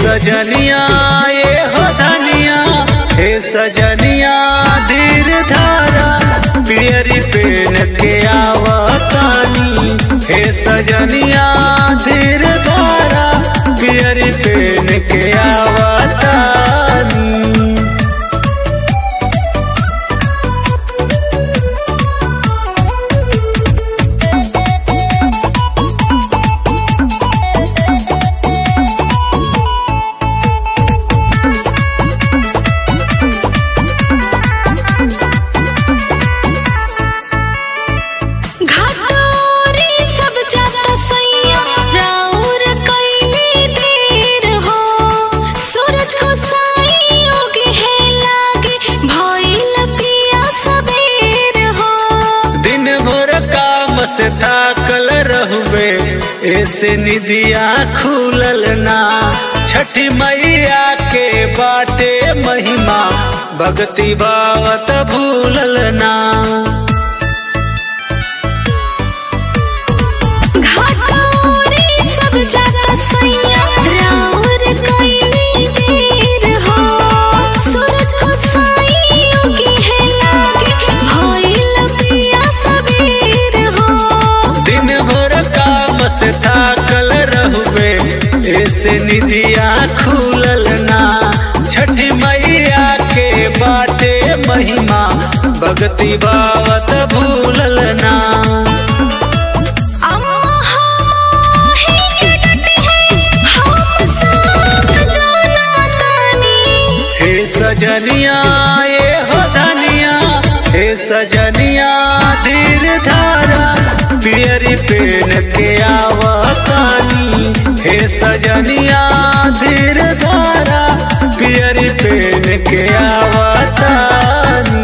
सजनिया ये हो धनिया हे सजनिया धीर धारा पियरी पेन के आवतानी हे सजनिया धीर धारा पियरी पेन के आवतानी घाटोरी सब जाता सैया राउर कैली देर हो सूरज को साई ओगे है लागे भइल पिया सबेर हो दिन भर काम से थाकल रहुए ऐसे निदिया खुलल ना छठी मैया के बाटे महिमा भक्ति बावत भूलल ना घाटोरी सब जाता सैया राउर कैली देर हो सूरज को साई ओगे है लागे भइल पिया सबेर हो दिन भर काम से थाकल रहुए ऐसे निदिया खुलल ना छठी मैया के बाटे महिमा भक्ति बावत भूलल ना अम्मा हमाही के डटी है हम सब जाना तानी हे सजनिया ये हो धनिया हे सजनिया धीर धारा पियरी पेन के आवतानी हे सजनिया धीर धारा पियरी पेन के आवतानी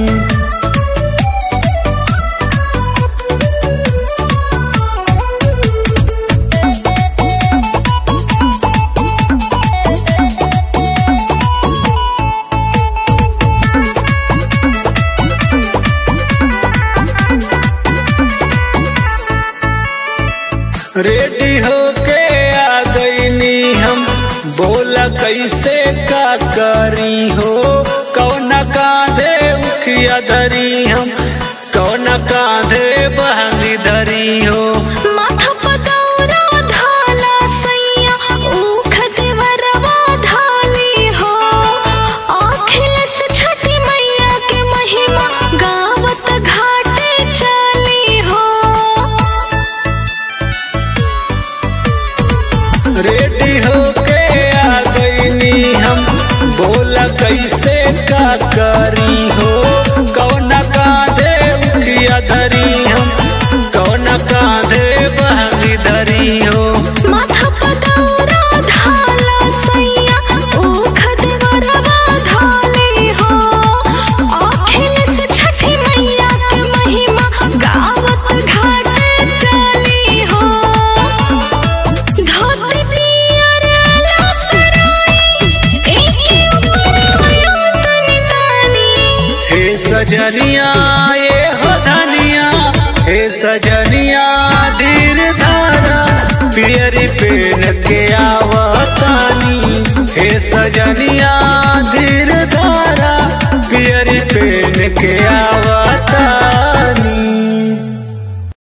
रेडी होके आ गईनी हम बोला कैसे का करी हो कौना कांधे उखिया धरी हम कौना कांधे बहनी धरी हो माथा पदौरा ढाला सैया ऊख देवरवा ढाली हो अखिलेश छठी मैया के महिमा गावत घाटे चली हो रेडी होके आ गईनी हम बोला कैसे का करी हो कौना कांधे उखिया धरी हम कौना कांधे बहनी धरी हो माथा पदौरा ढाला सैया ऊख देवरवा ढाली हो अखिलेश छठी मैया के महिमा गावत घाटे चली हो धोती पियर लसराई एके ऊपर आयो तनी तानी हे सजनिया ये हो धनिया हे सजनिया धीर धारा पियरी पेन के आवतानी हे सजनिया धीर धारा पियरी पेन के आवा